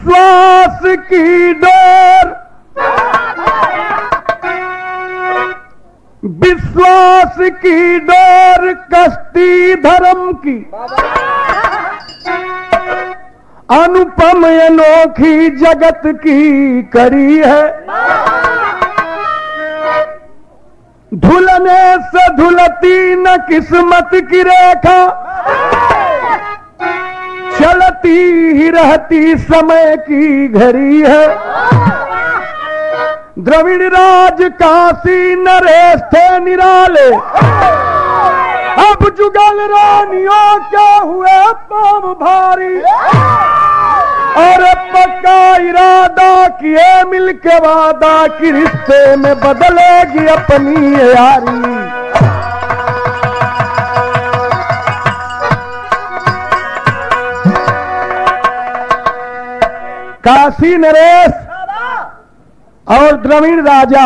विश्वास की डोर विश्वास की डोर कश्ती धर्म की अनुपम अनोखी जगत की करी है धुलने से धुलती न किस्मत की रेखा चलती ही रहती समय की घड़ी है द्रविड़ राज काशी नरेश थे निराले अब जुगल रानियों क्या हुए पाम भारी और पक्का इरादा किए मिलके वादा कि रिश्ते में बदलेगी अपनी ये यारी काशी नरेश और द्रविड़ राजा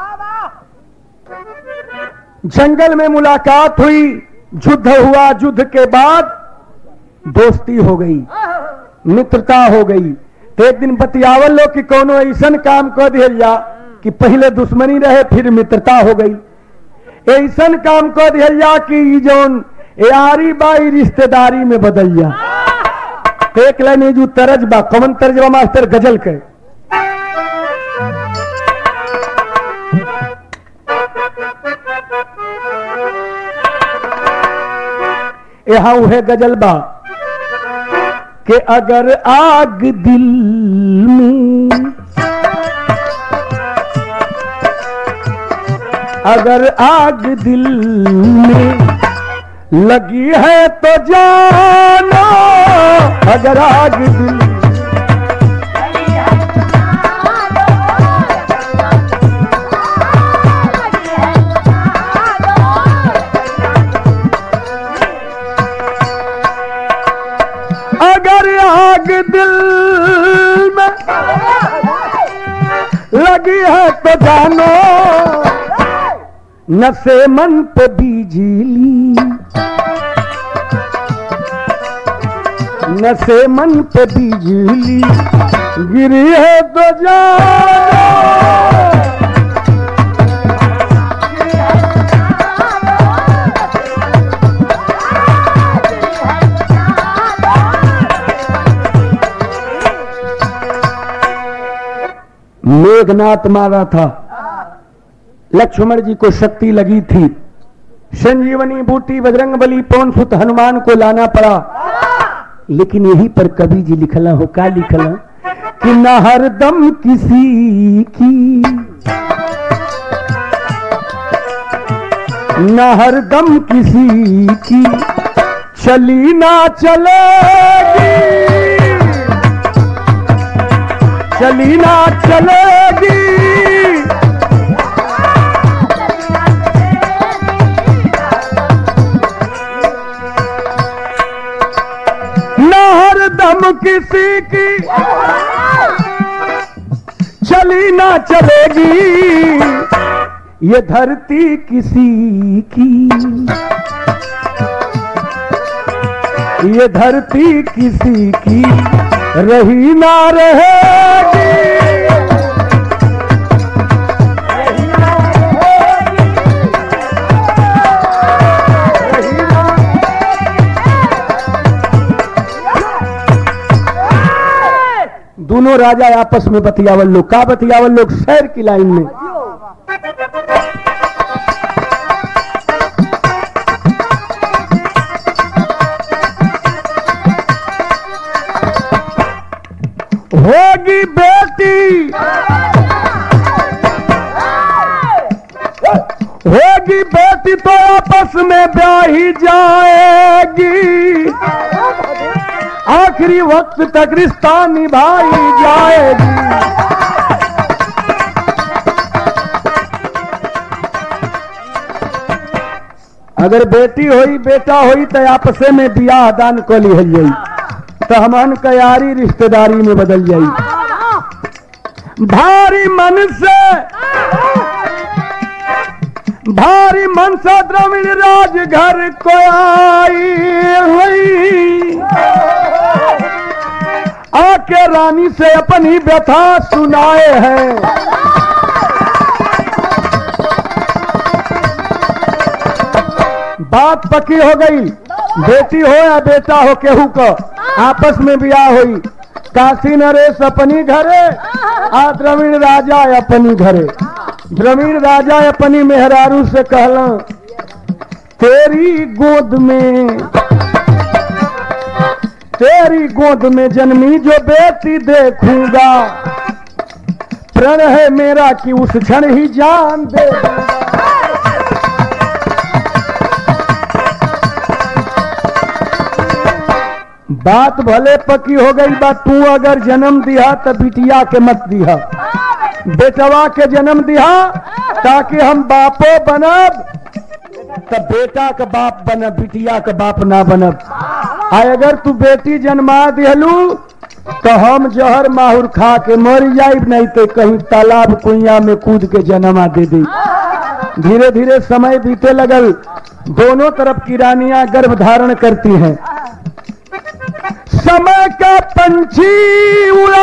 जंगल में मुलाकात हुई युद्ध हुआ युद्ध के बाद दोस्ती हो गई मित्रता हो गई तो एक दिन बतियावल लो कि कोनो ऐसा काम कर दिया जा कि पहले दुश्मनी रहे फिर मित्रता हो गई ऐसा काम कर दिया जा कि ई जौन यारी बाई रिश्तेदारी में बदल जा एक लाइन जो तरज बा कमन तर्जबा मास्टर गजल के यहाँ उहे गजल बा कि अगर आग दिल में अगर आग दिल में लगी है तो जानो अगर आग दिल अगर आग दिल में लगी है तो जानो नशे मन पे बिजली नशे मन पे बिजली गिरी है तो जानो मेघनाथ मारा था लक्ष्मण जी को शक्ति लगी थी संजीवनी बूटी बजरंग बली पवन सुत हनुमान को लाना पड़ा लेकिन यही पर कवि जी लिखला हो का लिखला कि न हरदम किसी की न हरदम किसी की चली ना चलेगी चली ना चलेगी न हरदम किसी की चली ना चलेगी ये धरती किसी की ये धरती किसी की रही ना रहेगी रही ना रहेगी। रही ना दोनों राजा आपस में बतियावल लोग का बतियावल लोग शहर की लाइन में होगी बेटी होगी बेटी तो आपस में ब्याही जाएगी आखिरी वक्त तक रिश्ता निभाई जाएगी अगर बेटी होई बेटा होई तो आपसे में बियाह दान कर ली जाई तो हमन कयारी रिश्तेदारी में बदल जाई भारी मन से भारी मन से द्रविड़ राज घर को आई हुई आके रानी से अपनी व्यथा सुनाए हैं बात पक्की हो गई बेटी हो या बेटा हो केहू का आपस में ब्याह हुई काशी नरेश अपनी घरे आ द्रविड़ राजा अपनी घरे द्रविड़ राजा अपनी मेहरारू से कहला तेरी गोद में तेरी गोद में जन्मी जो बेटी देखूंगा प्रण है मेरा कि उस क्षण ही जान दे दूंगा। बात भले पकी हो गई बा तू अगर जन्म दिया तो बिटिया के मत दिया बेटवा के जन्म दिया ताकि हम बापो बनब तो बेटा का बाप बनब बिटिया का बाप ना बनब आ अगर तू बेटी जन्मा दिहलू तो हम जहर माहुर खा के मर जाइब नहीं तो कहीं तालाब कुइया में कूद के जन्मा दे दी धीरे धीरे समय बीते लगल दोनों तरफ की रानियां गर्भ धारण करती हैं समय का पंछी उड़ा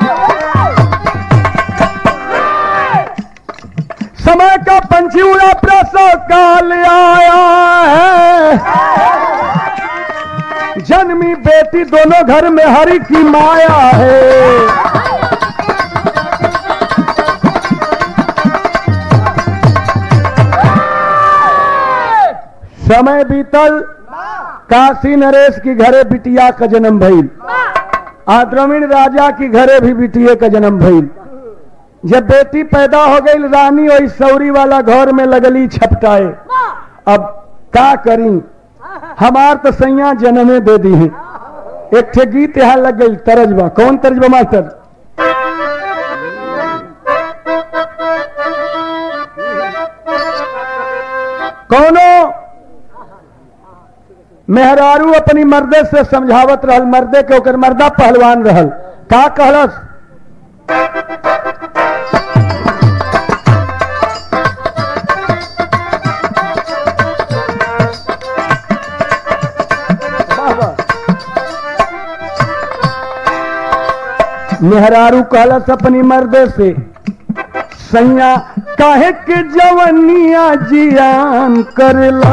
समय का पंछी उड़ा प्रसव काल आया है जन्मी बेटी दोनों घर में हरि की माया है समय बीतल काशी नरेश की घरे बिटिया का जन्म भइल आ द्रविण राजा की घरे भी बिटिया का जन्म भइल जब बेटी पैदा हो गई रानी वही सौरी वाला घर में लगली छपटाए अब का करी हमार तो सैया जन्मे दे दी है एक ठे गीत यहाँ लग गई तरजबा कौन तरजबा मास्टर कौनो मेहरारू अपनी मर्दे से समझावत रहल मर्दे के ओकर मर्दा पहलवान रहल का कहलस मेहरारू कहलस अपनी मर्दे से सैया काहे के जवनिया जियान करला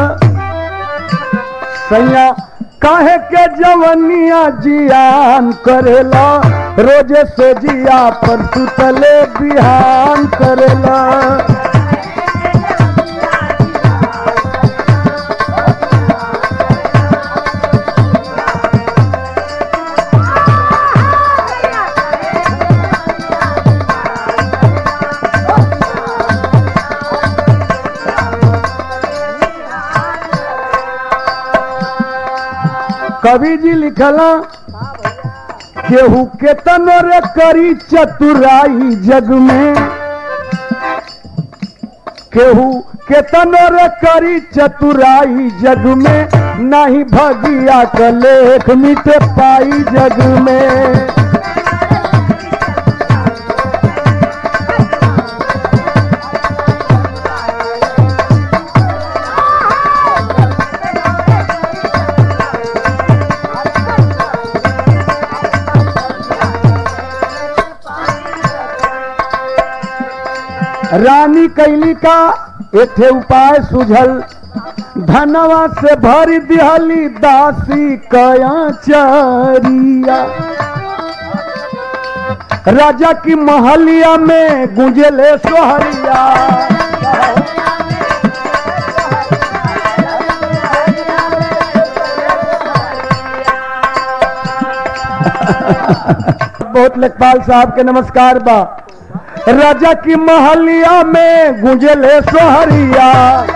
सैया काहे के जवनिया जियान करेला रोजे से जिया पर सुतले बिहान करेला कवि जी लिखला केहू के तनोर करी चतुराई जग में केहू के तनोर करी चतुराई जग में नहीं भगिया का लेख मिटे पाई जग में रानी कैली का एक उपाय सुझल धनवा से भर दिहली दासी कया चरिया राजा की महलिया में गुंजले सोहरिया बहुत लेखपाल साहब के नमस्कार बा राजा की महलिया में गुंजले सोहरिया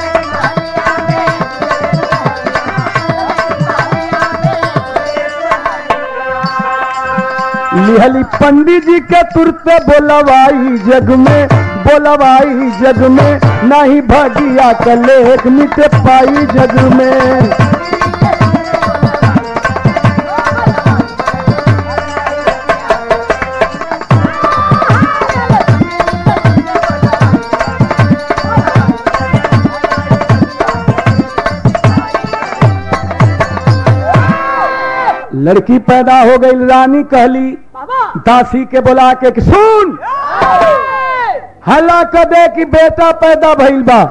लिहली पंडित जी के तुरते बोलवाई जग में बोलवाई जग में नहीं भगिया कलेख मिटे पाई जग में लड़की पैदा हो गई रानी कहली दासी के बुला के कि सुन हल्ला कर दे कि बेटा पैदा भइल बा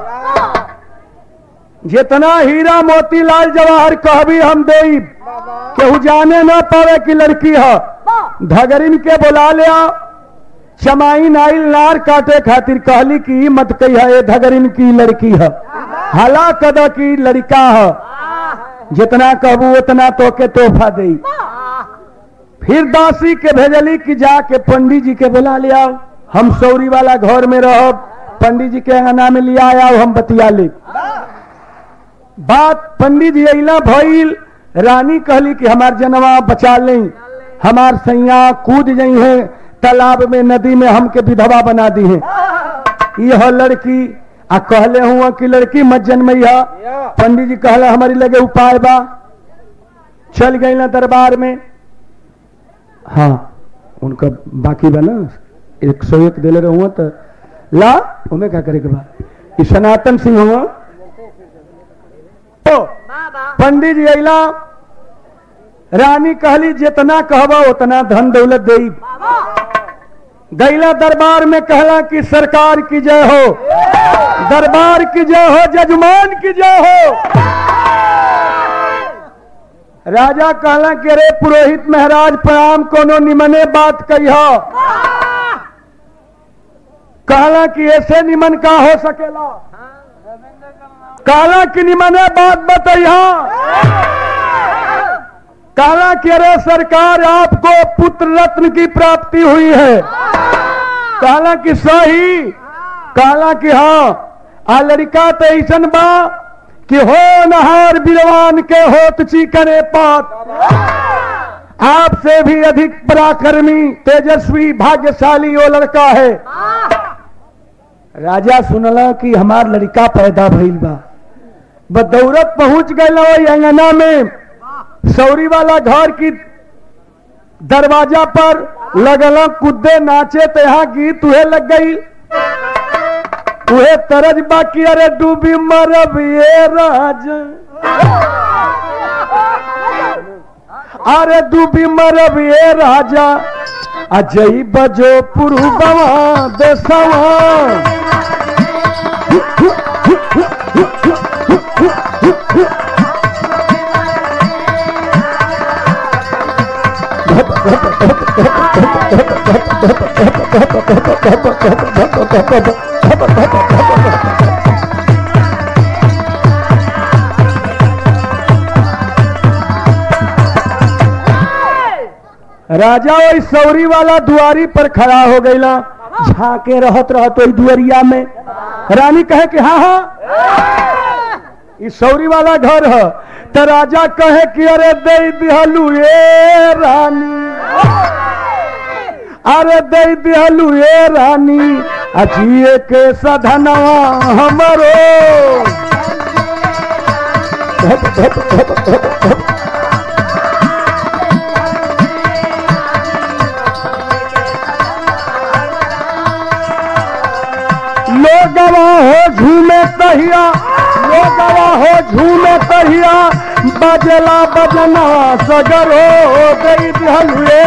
जितना हीरा मोती लाल जवाहर कहबी हम देब केहू जाने न पावे कि लड़की है धगरिन के बुला ले आओ चमाई नाइल नार काटे खातिर कहली कि ई मत कही है धगरिन की लड़की है हला कद की लड़का है जितना कहबू उतना तो के तोहफा दे फिर दासी के भेजली कि जाके पंडित जी के बुला ले आओ हम सौरी वाला घर में रहो पंडित जी के अंगना में लिया आओ हम बतिया ले बात पंडित जी अला भइल रानी कहली कि हमार जनवा बचा लें हमार सैया कूद गई है तालाब में नदी में हमके विधवा बना दी है यह लड़की आ कहले हुआ कि लड़की मत जन्मई है पंडित जी कहले हमारी लगे उपाय बा चल गई ना दरबार में हाँ उनका बाकी बा ना एक सौ एक दिले रहुआ तो ला उमे क्या करे के बा ई सनातन सिंह हुआ तो पंडित जी अला रानी कहली जितना कहबा उतना धन दौलत दे गैला दरबार में कहला कि सरकार की जय हो दरबार की जय हो जजमान की जय हो राजा कहला कि अरे पुरोहित महाराज प्रणाम कोनो निमने बात कही कहला कि ऐसे निमन का हो सकेला कहला कि निमने बात बतैया कहला कि अरे सरकार आपको पुत्र रत्न की प्राप्ति हुई है कहला कि सही कहला कि हाँ आ लड़का तो ऐसन बा कि हो नहार बिरवान के होत चीकने पात आपसे भी अधिक पराक्रमी तेजस्वी भाग्यशाली वो लड़का है राजा सुनला कि हमार लड़का पैदा भइल बा बदौरत पहुंच गए अंगना में सौरी वाला घर की दरवाजा पर लगल कूदे नाचे तो यहाँ गीत उहे लग गई उहे तरज बाकी अरे डूबी मरब ये राज अरे डूबी मरब ये राजा अजय बजो पुरु बवा देसवा राजा वही सौरी वाला दुआरी पर खड़ा हो गईला झाके रहत रहत वही दुआरिया में रानी कहे कि हाँ हाँ ई सौरी वाला घर है तो राजा कहे कि अरे दे दिहलू ये रानी अरे दे दिहलू ये रानी अजिए के सधनवा हमरो लोगवा हो झूमे तहिया लोगवा हो झूमे तहिया बजला बजना सगर हो गई दिहलुए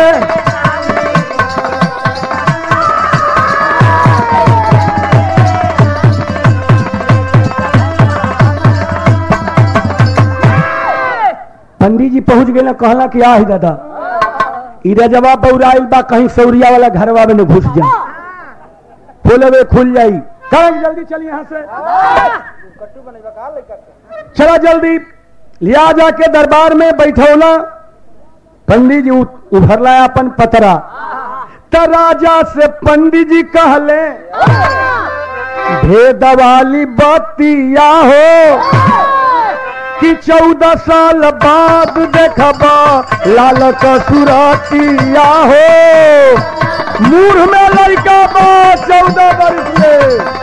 पंडित जी पहुंच गए ना कहला कि आ दादा ई रजवा बौराइल बा कहीं सौरिया वाला घरवा में न घुस जा खोलवे खुल जाई कहें जल्दी चलिए यहाँ से चला जल्दी लिया जाके दरबार में बैठौला पंडित जी उ- उभरला अपन पतरा त राजा से पंडित जी कहले भेद वाली बतिया हो कि चौदह साल बाद देखबा लाल कसुरतिया हो मूढ़ में लड़का बा चौदह वर्ष में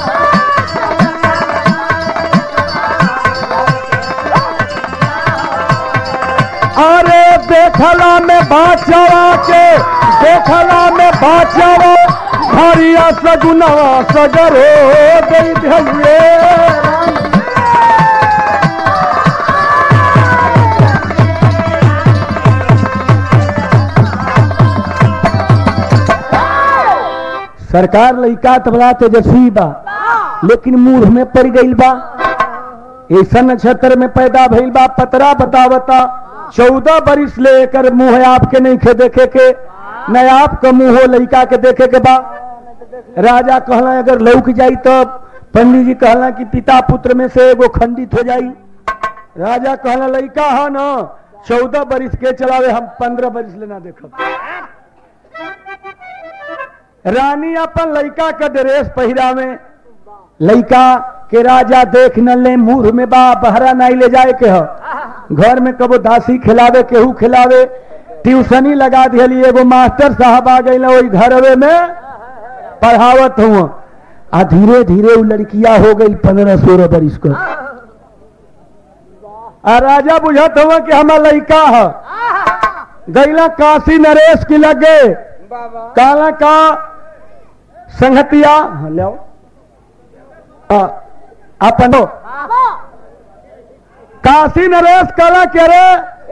अरे देखला में बाचवा के देखला में बाचवा हरिया सगुनवा सगर हो गई धैये सरकार लइका तो बड़ा तेजस्वी बा लेकिन मूढ़ में पड़ गई बा ऐसा नक्षत्र में पैदा भइल बा पतरा बतावता चौदह बरिस ले एकर मुंह आपके नहीं खे देखे के न आपका मुंह हो लइका के देखे के बा राजा कहला अगर लौक जाई तो पंडित जी कहला कि पिता पुत्र में से एगो खंडित हो जाई राजा कहला लइका है ना चौदह बरिस के चलावे हम पंद्रह बरिस लेना देखब रानी अपन लइका का ड्रेस पहिरावे लइका के राजा देख न ले मुंह में बा बहरा नहीं ले जाए के ह घर में कबो दासी खिलावे केहू खिलावे ट्यूशनी लगा दिहली एगो मास्टर साहब आ गई वही घरवे में पढ़ावत हुआ आ धीरे धीरे वो लड़किया हो गई पंद्रह सोलह बरिस को आ राजा बुझत हुआ कि हमारा लड़का है गैला काशी नरेश की लगे काला का संगतिया हाँ, ले आओ आ, अपन हो। काशी नरेश काला के रे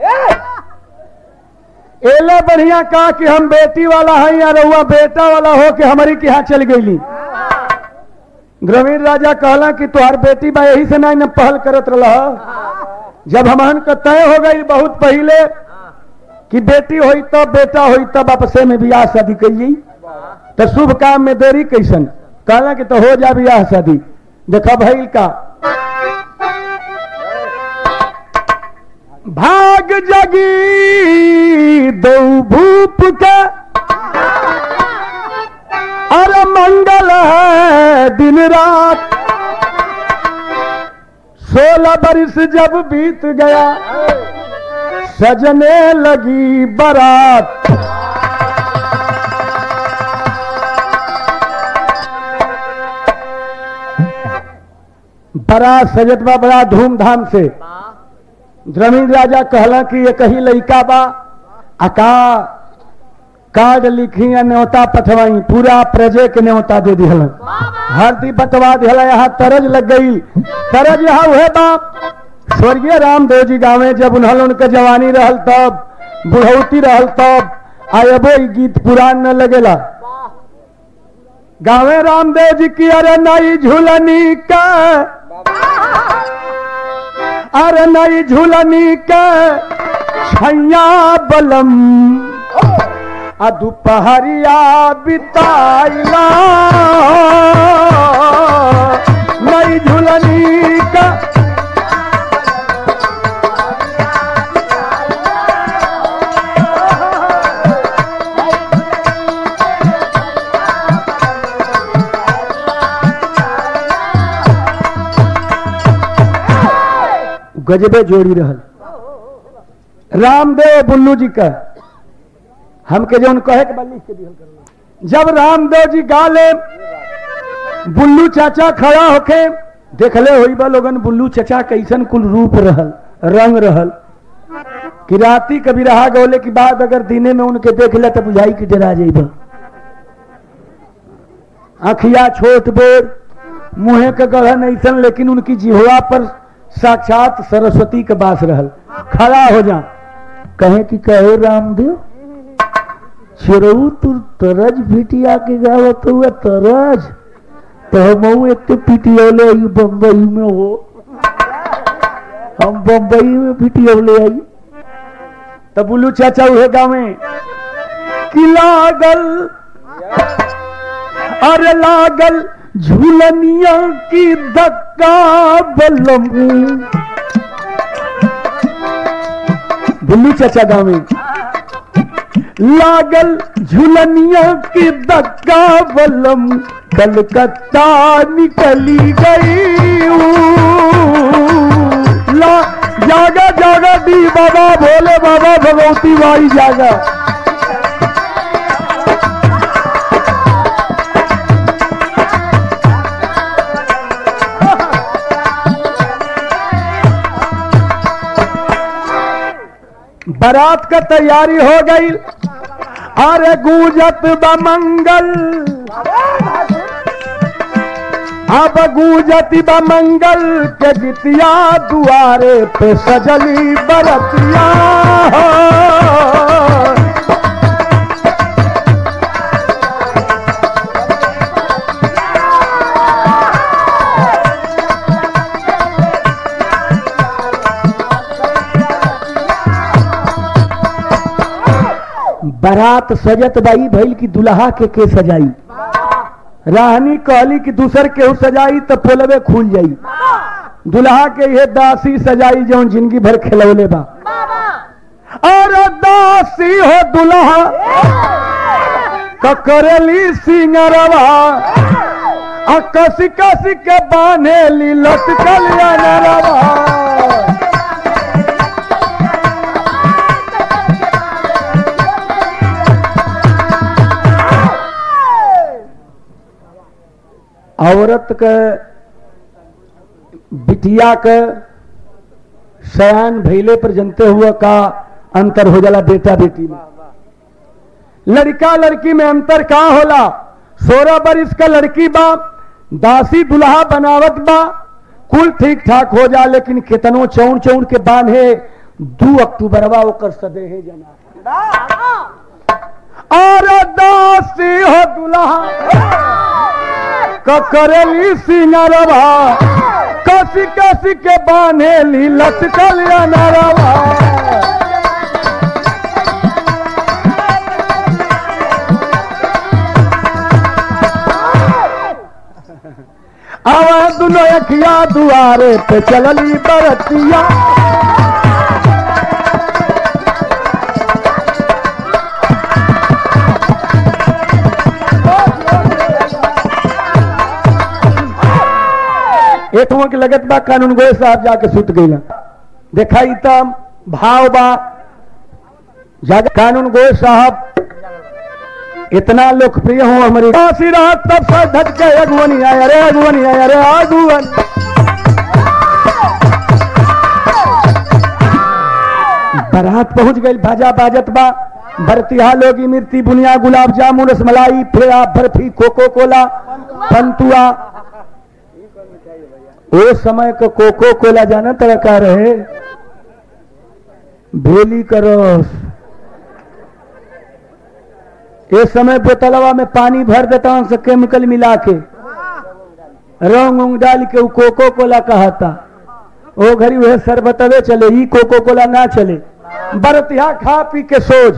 एले बढ़िया कहा कि हम बेटी वाला है या रहुआ बेटा वाला हो कि हमारी के यहाँ चल गईली ग्रामीण राजा कहला कि तुहार बेटी बा यही से नहीं न पहल करत रहा जब हमहन का तय हो गई बहुत पहले कि बेटी होई तब बेटा होई तब आपसे में बियाह शादी करिए तो शुभ काम में देरी कैसन कहला कि तो हो जा बियाह शादी देखा भइल का भाग जगी दो भूप के अरे मंगल है दिन रात सोलह बरिस जब बीत गया सजने लगी बारात बारात सजत बा बड़ा धूमधाम से जमीन राजा कहला कि ये कही लइका बा अका कार्ड लिखी या न्योता पठवाई पूरा प्रजे के न्योता दे दिहल हरदी बटवा दिहला यहाँ तरज लग गई तरज यहाँ हुए बाप स्वर्गीय रामदेव जी गावे जब उन्हल उनके जवानी रहल तब बुढ़ौती रहल तब आयबो ई गीत पुरान न लगेला गावे रामदेव जी की अरे नई झूलनी का अरे नई झूलनी का छैया बलम आ दुपहरिया बिताइला नई झूलनी का गजबे जोड़ी रहल रामदेव बुल्लू जी का हमके जौन कहे के बल्ली के दिहल करल जब रामदेव जी गाले बुल्लू चाचा खड़ा होके देखले होई बा लोगन बुल्लू चाचा कैसन कुल रूप रहल रंग रहल कि राती कभी रहा गौले की बाद अगर दिने में उनके देख ले तो बुझाई कि डरा जाइबा आखिया छोट बोर मुहे के गढ़न ऐसन लेकिन उनकी जिहवा पर साक्षात सरस्वती के बास रहल खड़ा हो जा कहे कि कहे रामदेव चिरऊ तू तरज भिटिया के गावत हुआ तरज तो हम एक तो पिटियोले आई बम्बई में हो हम बम्बई में पिटियोले आई तब बुल्लू चाचा उहे गावे कि लागल अरे लागल झूलनिया की धक्का बलम बुल्लू चाचा गावे लागल झुलनिया की धक्का बलम कलकत्ता निकली गई ला जागा जागा दी बाबा भोले बाबा भगवती बाई जागा बारात का तैयारी हो गई अरे गूंजत बमंगल अब गूंजती बमंगल के गीतिया दुआरे पे सजली बरतिया बारात सजत बाई भइल की दुल्हा के के सजाई राहनी कहली कि दूसर केहू सजाई तो पोलवे खुल जाई दुल्हा के ये दासी सजाई जो जिंदगी भर खिलौले बा और दासी हो दुल्हा ककरली सिंगरवा आ कसी कसी के बांधेली लटकल अनरवा औरत के बिटिया के सयान भैले पर जनते हुए का अंतर हो जाला बेटा बेटी में लड़का लड़की में अंतर का होला सोलह बरिस का लड़की बा दासी दुल्हा बनावत बा कुल ठीक ठाक हो जा लेकिन कितनो चौड़ चौड़ के बांधे दू अक्टूबरवा ओकर सदेहे जना और दासी हो दुल्हा ककरेली सिंगरवा कसी कसी के बांधेली लटकल अनरवा आवा दुनो अखिया दुआरे पे चलली बरतिया एठवा के लगत बा कानून गोए साहब जाके सुत गईला देखा ई त भाव बा जाके कानून गोए साहब इतना लोकप्रिय हो हमारी काशी रात तब से धटके अगुवनी आया रे अगुवनी आया रे अगुवन बारात पहुंच गई भाजा बाजत बा बरतिहा लोगी मिर्ती बुनिया गुलाब जामुन रसमलाई फेरा बर्फी कोको कोला पंतुआ ओ समय को कोको कोला जाना तरह का रहे भेली का रस इस समय बोतलवा में पानी भर देता हूं से केमिकल मिला के रंग उंग डाल के वो कोको कोला कहता ओ घड़ी वह शरबतवे चले ही कोको कोला ना चले बरतिया खा पी के सोज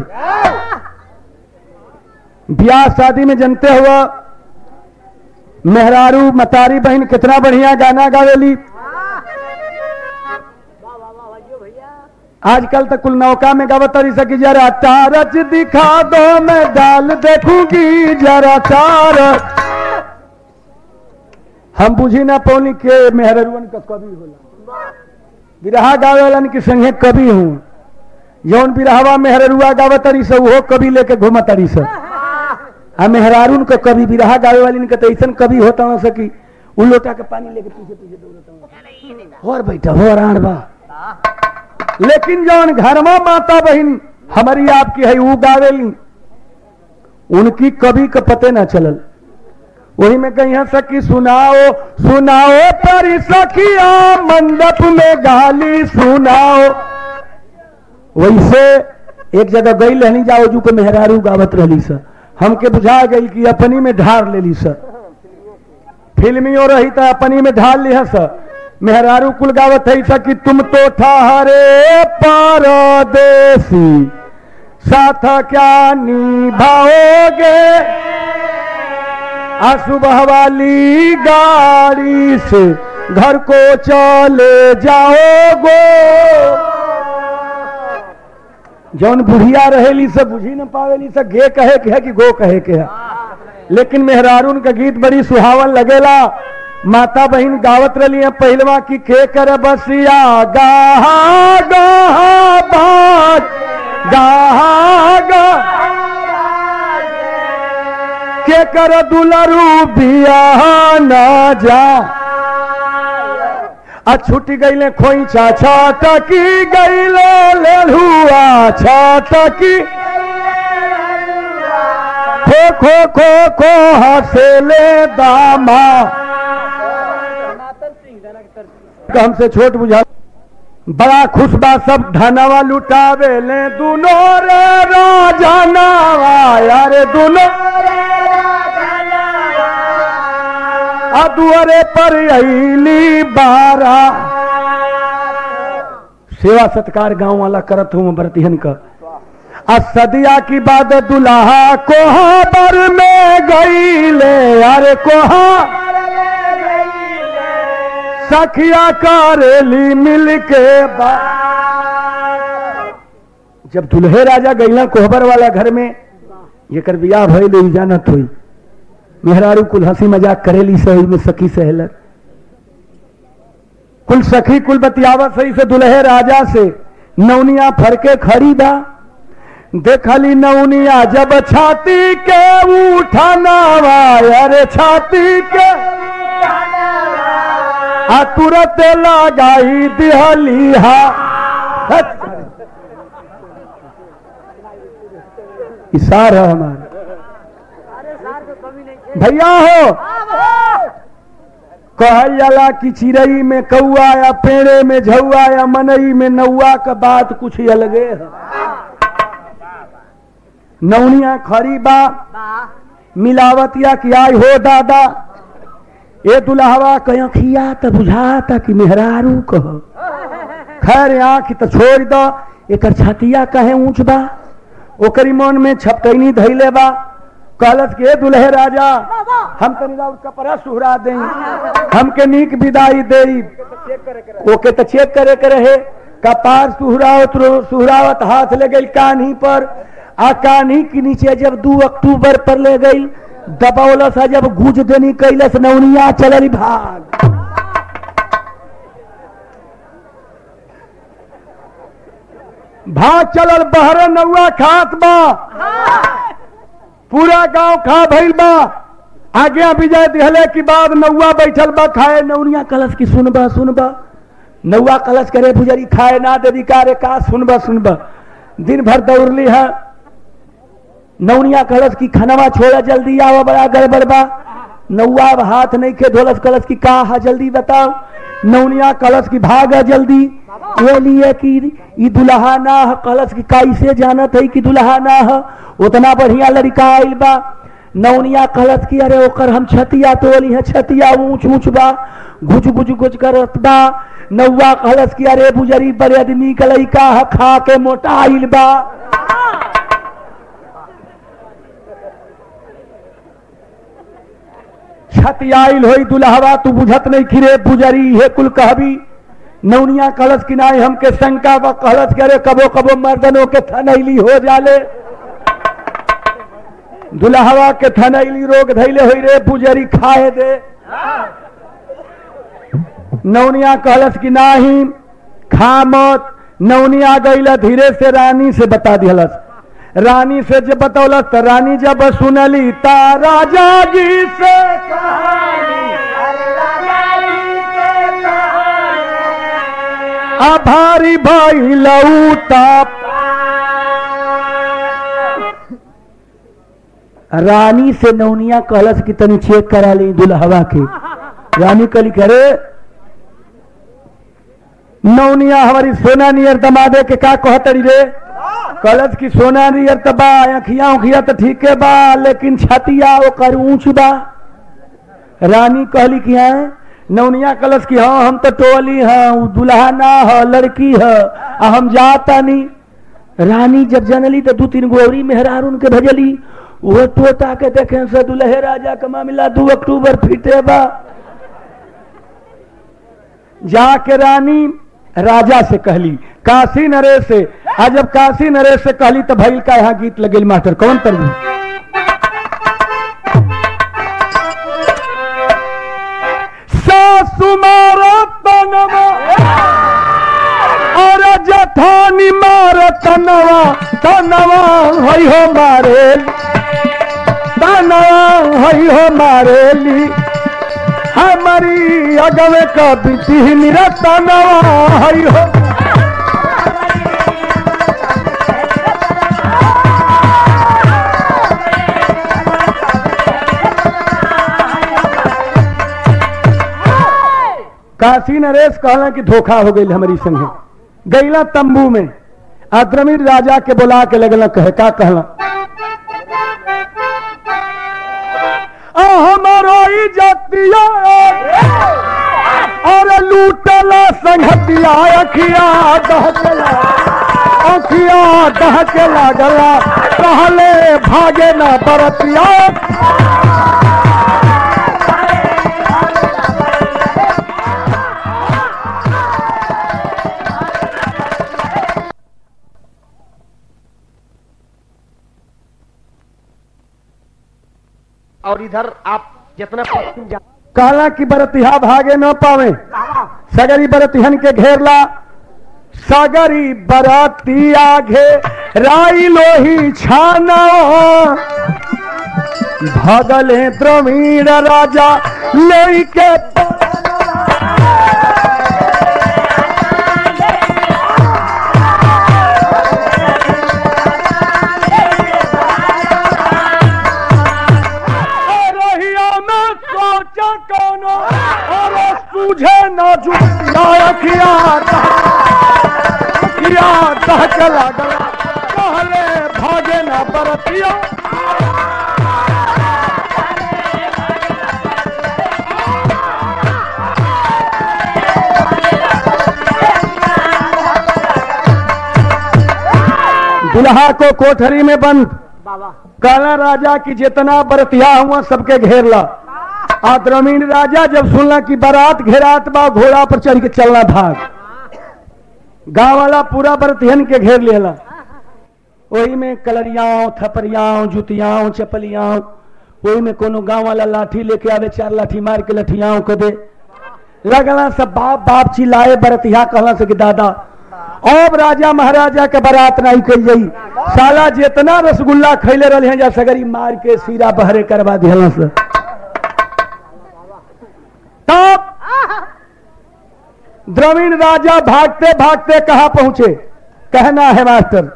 ब्याह शादी में जनते हुआ मेहरारू मतारी बहन कितना बढ़िया गाना गावेली आजकल तो कुल नौका में गावत रही सकी जरा तारच दिखा दो मैं डाल देखूंगी जरा तारच हम बुझी ना पौनी के मेहररुअन का कवि होला बिरहा गावे वालन के संगे कवि हूँ जौन बिरहवा मेहररुआ गावत रही सब वो कवि लेके घूमत रही सब आ मेहरारून का कवि बिरहा गावे वाली का तो ऐसा कवि होता हो सकी उ लोटा के पानी लेके पीछे पीछे दौड़ता और बैठा हो राण बा लेकिन जौन घरमा माता बहन हमारी आपकी है वो गावेली उनकी कभी का पते ना चलल वही में कहीं सकी सुनाओ सुनाओ पर सखिया मंडप में गाली सुनाओ वैसे एक जगह गई रहनी जाओ जू पे मेहरारू गावत रहली सर हमके बुझा गई कि अपनी में ढार ले ली सर फिल्मियों रही था अपनी में ढाल लिया सर मेहरारू कुल गावत है सा कि तुम तो ठहरे परदेसी साथ क्या निभाओगे आ सुबह वाली गाड़ी से घर को चले जाओगे जौन बुढ़िया रहेली सब बुझी न पावेली सब गे कहे के है कि गो कहे के है लेकिन मेहरारून का गीत बड़ी सुहावन लगेला माता बहन गावत रही है पहलवा की के कर बसिया गाहा गाहा बात गाहा गा के कर दुलरू बिया ना जा आ छूट गईले खोई छा टकी गईले लेलुआ छा टकी खो खो खो खो हसेले दामा हमसे छोट बुझा बड़ा खुश बा सब धनवा लुटावे ले दुनो रे राजा नावा यारे दुनो दुआरे पर अली बारा सेवा सत्कार गांव वाला करत हूं बरतिहन का आ सदिया की बाद दुल्हा कोहाबर में गईले अरे कोहा सखिया करेली मिल के बा जब दुल्हे राजा गईला कोहबर वाला घर में जेकर बियाह भइल ई जानत हुई मेहरारू कुल हंसी मजाक करेली सही में सखी सहेलर कुल सखी कुल बतियावत सही से दुल्हे राजा से नौनिया फरके खड़ी बा देखली नौनिया जब छाती के उठानावा अरे छाती के आ तुरंत लगाई दिहली हा इशार है हमारा भैया हो कहल जाला कि चिड़ई में कौआ या पेड़े में झौआ या मनई में नौआ का बात कुछ अलगे है नौनिया खरी बा मिलावतिया कि आई हो दादा ए दुल्हवा कखिया त बुझाता कि मेहरारू कह खैर आँख तो छोड़ दो एकर छतिया कहे ऊंच बा ओकरी मन में छपकैनी धैले बा कहलत के दुल्हे राजा हम तनी राउर कपड़ा सुहरा दे हमके नीक विदाई दे ओके तो चेक करे के रहे कपार सुहरावत रो- सुहरावत हाथ ले गई कान्ही पर आ कान्ही के नीचे जब दू अक्टूबर पर ले गई दबौलस आ जब गुज देनी कैलस नौनिया चलल भाग भाग चलल बहर नौआ खात बा पूरा गांव खा भइल बा आज्ञा विजय दिहले के बाद नौआ बैठल बा खाए नौनिया कलश की सुनबा सुनबा नौआ कलश करे पुजरी खाए ना देवी कारे का सुनबा सुनबा दिन भर दौड़ली है नौनिया कलश की खनवा छोड़ा जल्दी आवा बड़ा गड़बड़ बा नौआ अब हाथ नहीं के धोलस कलश की का हा जल्दी बताओ नौनिया कलश की भागा जल्दी ये लिए कि ई दुल्हा ना है कलश की कैसे जानत है कि दुल्हा ना है उतना बढ़िया लड़का आइल बा नौनिया कलश की अरे ओकर हम छतिया तोली है छतिया ऊंच ऊंच बा गुज गुज गुज करत बा नौआ कलश की अरे बुजरी बड़े आदमी का लड़का है खा के मोटा आइल बा छत आइल होई दुल्हवा तू बुझत नहीं खिरे पुजरी हे कुल कहबी नौनिया कलश किनाए हमके शंका व कलश करे कबो कबो मर्दनों के थनैली हो जाले दुल्हवा के थनैली रोग धैले होई रे पुजरी खाए दे नौनिया कलश की नाही खा मत नौनिया गईला धीरे से रानी से बता दिहलस रानी से जब बतौलस तो रानी जब सुनली ता राजा जी से आभारी भाई लऊता रानी से नौनिया कहलस कि तनी चेक करा ली दुल्हवा के रानी कली करे नौनिया हमारी सोना नियर दमादे के का कहतरी रे कहलस कि सोना नियर त बा अखिया उखिया तो ठीक है बा लेकिन छतिया ओकर ऊंच बा रानी कहली कि हाँ नौनिया कलश की हाँ हम तो टोली हाँ उ दुल्हा ना है लड़की है आ हम जाता नहीं रानी जब जनली तो दू तीन गोरी मेहरार उनके भजली वो तोता के देखे से दुल्हे राजा का मामला दू अक्टूबर फिटे बा जाके रानी राजा से कहली काशी नरेश से आ जब काशी नरेश से कहली तो भैल का यहाँ गीत लगेल मास्टर कौन तरबू सासु मारा तनवा और जठानी मार तनवा तनवा हई हो मारे तनवा हई हो मारेली हमारी अगवे कभी मेरा तनवा हई हो काशी नरेश कहला कि धोखा हो गई हमारी संगे गईला तंबू में अद्रमीर राजा के बुला के लगला कहे का कहला आ हमारो इज्जतिया और लूटला संगतिया अखिया दहकला अखिया दहके लागला कहले भागे न बरतिया और इधर आप जितना पश्चिम जा कहला कि बरतिहा भागे न पावे सगरी बरतिहन के घेरला सगरी बरतिया घे राई लोही छाना भगले द्रवीण राजा लोई के रहिया में सोचा कोनो और सूझे न जुटिया अखिया अखिया दहक लागला कहले भागे न बरतिया दुल्हा को कोठरी में बंद बाबा काला राजा की जितना बरतिया हुआ सबके घेर ला आ द्रमीण राजा जब सुनला कि बारात घेरात बा घोड़ा पर चढ़ के चलना भाग गांव वाला पूरा बरतिहन के घेर लेला वही में कलरियाओं थपरियाओं जुतियाओं चपलियाओं वही में कोनो गांव वाला लाठी लेके आवे चार लाठी मार के लठियाओं को दे लगला सब बाप बाप चिल्लाए बरतिया कहला से कि दादा अब राजा महाराजा के बारात नहीं कल जाई साला जितना रसगुल्ला खैले रहे हैं जा सगरी मार के सीरा बहरे करवा दिहला से तब द्रविण राजा भागते भागते कहा पहुंचे कहना है मास्टर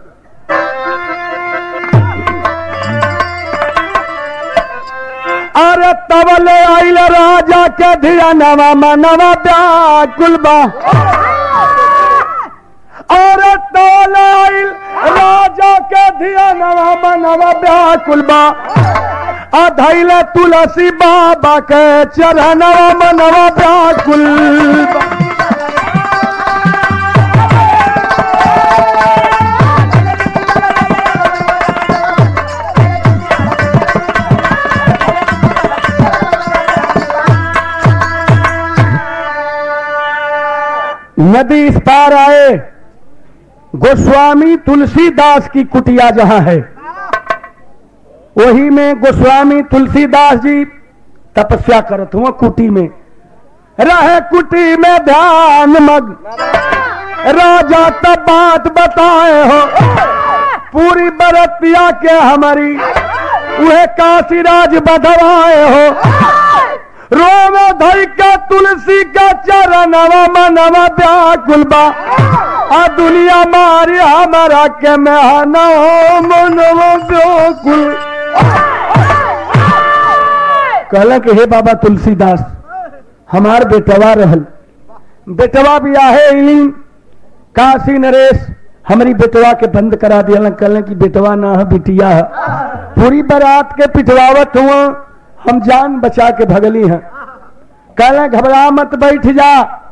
अरे तबले आइल राजा के धिया नवा मनवा व्याकुल बा अरे तबले आइल राजा के धिया नवा मनवा व्याकुल बा अधैले तुलसी बाबा के चरणवा मनवा व्याकुल बा नदी इस पार आए गोस्वामी तुलसीदास की कुटिया जहां है वही में गोस्वामी तुलसीदास जी तपस्या करत हुआ कुटी में रहे कुटी में ध्यान मग राजा तब बात बताए हो पूरी बरतिया के हमारी वह काशीराज बधवाए हो रोम धई का तुलसी का चरणवा मनवा व्याकुल बा आ दुनिया मारी हमारा के मेहना हो मनवा व्याकुल कहला कि हे बाबा तुलसीदास हमार बेटवा रहल बेटवा भी आहे इलिंग काशी नरेश हमारी बेटवा के बंद करा दिया कहले कि बेटवा ना है बिटिया है पूरी बारात के पिटवावत हुआ हम जान बचा के भगली हैं कहले घबरा मत बैठ जा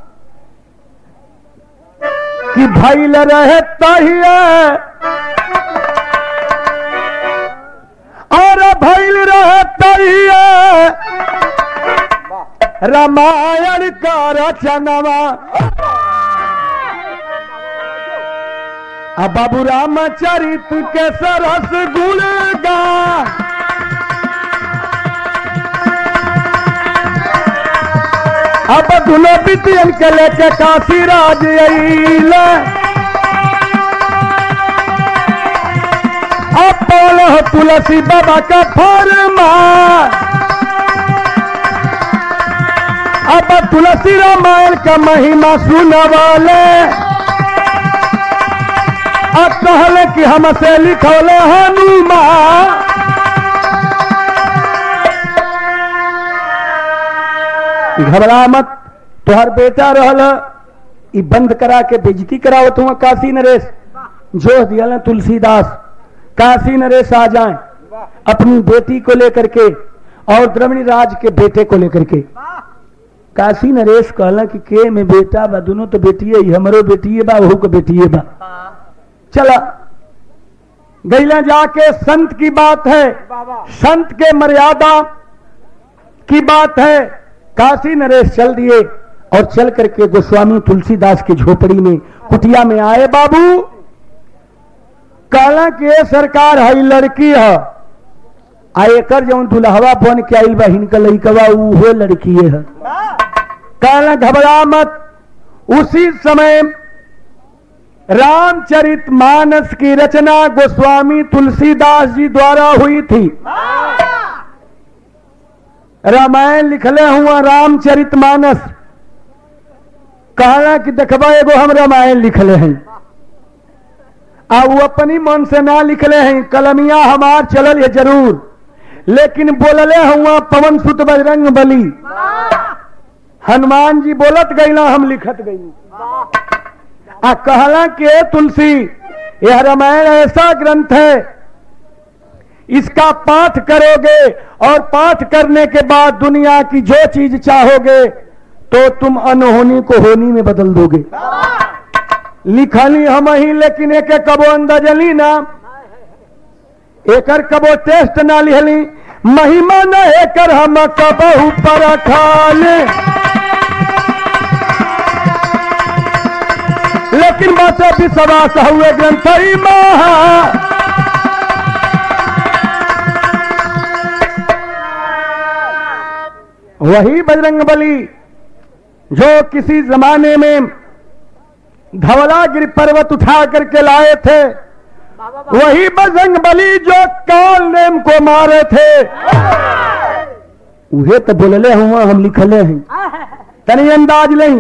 कि भैल रहे तहिए और भैल रहे तहिए रामायण का रचनवा अब बाबू रामचरित के सरस गुण गा अब दुनो बिटियन के लेके काशी राज अइल अब बोल हो तुलसी बाबा का फरमा अब तुलसी रामायण का महिमा सुनवाले अब कहले कि हमसे लिखौले हनुमान घबरा मत तुहार बेटा रहल ई बंद करा के बेजती करावत हुआ काशी नरेश जो दिया तुलसीदास काशी नरेश आ जाए अपनी बेटी को लेकर के और द्रविणी राज के बेटे को लेकर के काशी नरेश कहला कि के में बेटा बा दोनों तो बेटिए ही हमरो बेटिए बा वहू को बेटिए बा चला गैला जाके संत की बात है संत के मर्यादा की बात है काशी नरेश चल दिए और चल करके गोस्वामी तुलसीदास की झोपड़ी में कुटिया में आए बाबू कहला कि ये सरकार है लड़की है आ एकर जौन दुल्हवा बन के आइल बा हिनका लड़कवा उहो लड़की है कहला घबरा मत उसी समय रामचरित मानस की रचना गोस्वामी तुलसीदास जी द्वारा हुई थी रामायण लिखले हुआ रामचरित मानस कहला कि देखबा एगो हम रामायण लिखले हैं आ वो अपनी मन से ना लिखले हैं कलमिया हमार चलल है जरूर लेकिन बोलले हुआ पवन सुत बजरंग बली हनुमान जी बोलत गईला हम लिखत गई आ कहला कि तुलसी यह रामायण ऐसा ग्रंथ है इसका पाठ करोगे और पाठ करने के बाद दुनिया की जो चीज चाहोगे तो तुम अनहोनी को होनी में बदल दोगे लिखली हम ही लेकिन एक एक कबो अंदाजली ना एकर कबो टेस्ट ना लिहली महिमा न एकर हम कबहू पर खाले लेकिन बातें विश्वास हुए ग्रंथ ही महा वही बजरंग बली जो किसी जमाने में धवलागिरी पर्वत उठा करके लाए थे वही बजरंग बली जो काल नेम को मारे थे उहे तो बोलले हुआ हम लिखले हैं तनी अंदाज नहीं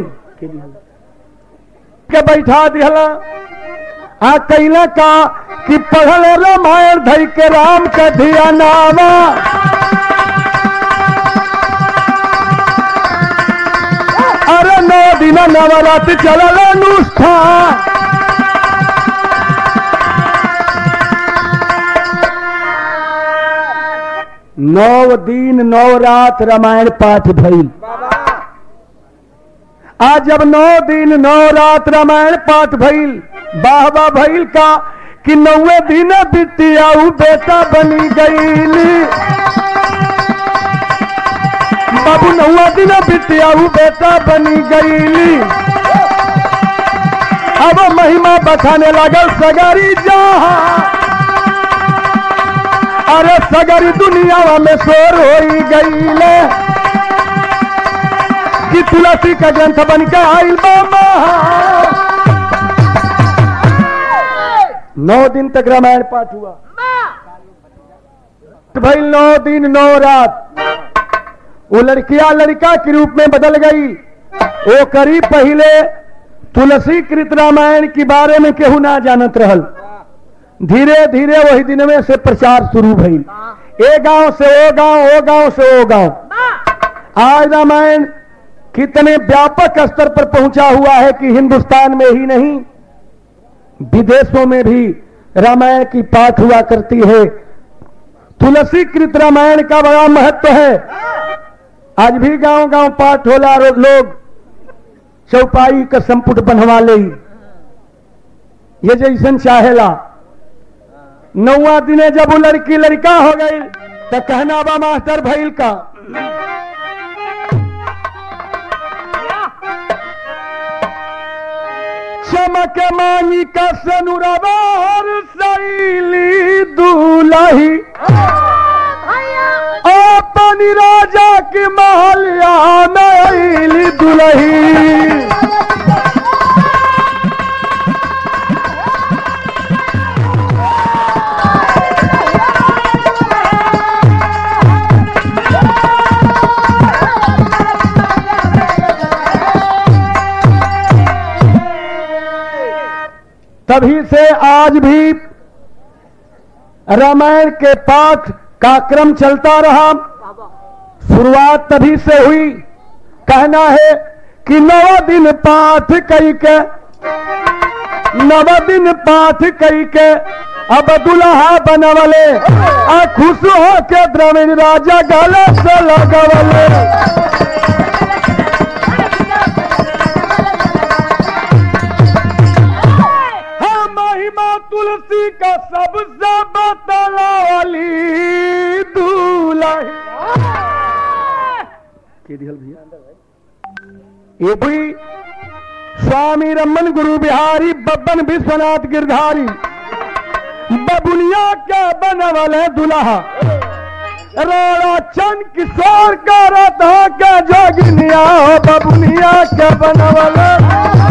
के बैठा दिहला आ कैला का कि पढ़ल रामायण धई के राम के धिया नामा अरे नौ दिन नवरात्र चलल अनुष्ठान नौ दिन नौ रात रामायण पाठ भइल आज जब नौ दिन नौ रात रामायण पाठ भइल वाह वाह भइल का कि नौवे दिन बिटियाऊ बेटा बनी गईली बाबू नौवा दिन बिटियाऊ बेटा बनी गईली अब महिमा बखाने लगल सगरी जहाँ अरे सगरी दुनिया में शोर हो गईले कि तुलसी का ग्रंथ बन के आइल बाबा नौ दिन तक रामायण पाठ हुआ भाई नौ दिन नौ रात वो लड़कियां लड़का के रूप में बदल गई वो करीब पहले तुलसी कृत रामायण के बारे में केहू ना जानत रहल धीरे धीरे वही दिन में से प्रचार शुरू भइल ए गांव से ओ गांव ओ गांव से ओ गांव आज रामायण कितने व्यापक स्तर पर पहुंचा हुआ है कि हिंदुस्तान में ही नहीं विदेशों में भी रामायण की पाठ हुआ करती है तुलसी कृत रामायण का बड़ा महत्व है आज भी गांव गांव पाठ होला रो- लोग चौपाई का संपुट बनवा ले ये जैसन चाहेला नौवा दिने जब वो लड़की लड़का हो गई तो कहना बा मास्टर भैल का चमक मांगी का सनुरवार सैली दूलही अपनी राजा की महलिया में अइली दुलही तभी से आज भी रामायण के पाठ का क्रम चलता रहा शुरुआत तभी से हुई कहना है कि नव दिन पाठ कई के नव दिन पाठ कई के अब दुल्हा बनवले आ खुश हो के द्रविड़ राजा गले से लगवले हाँ महिमा तू बतलावली दूल्हा के दिहल भैया ये भी स्वामी रमन गुरु बिहारी बब्बन विश्वनाथ गिरधारी बबुनिया के बनवल है दुल्हा राणा चंद किशोर का रथ के जोगिनिया बबुनिया के बनवल